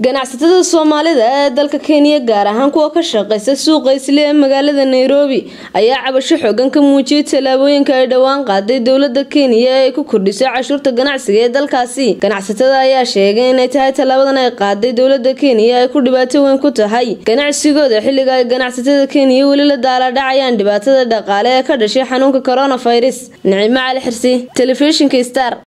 ganacsatada soomaalida ee dalka kenya gaar ahaan kuwa ka shaqeysa suuqa isle ee magaalada nairobi ayaa cabasho xoogan ka muujiyay tallaabooyinka ay dhowaan qaaday dowlada kenya ee ay ku kordhisay cashuurta ganacsiga ee dalkaasi ganacsatada ayaa sheegay inay tahay tallaabadan ay qaaday dowlada kenya ay ku dhibaato weyn ku tahay ganacsigooda xilliga ay ganacsatada kenya weli la daaladhacayaan dhibaatada dhaqaale ee ka dhashay xanuunka coronavirus nicimo cali xirsi telefishinka star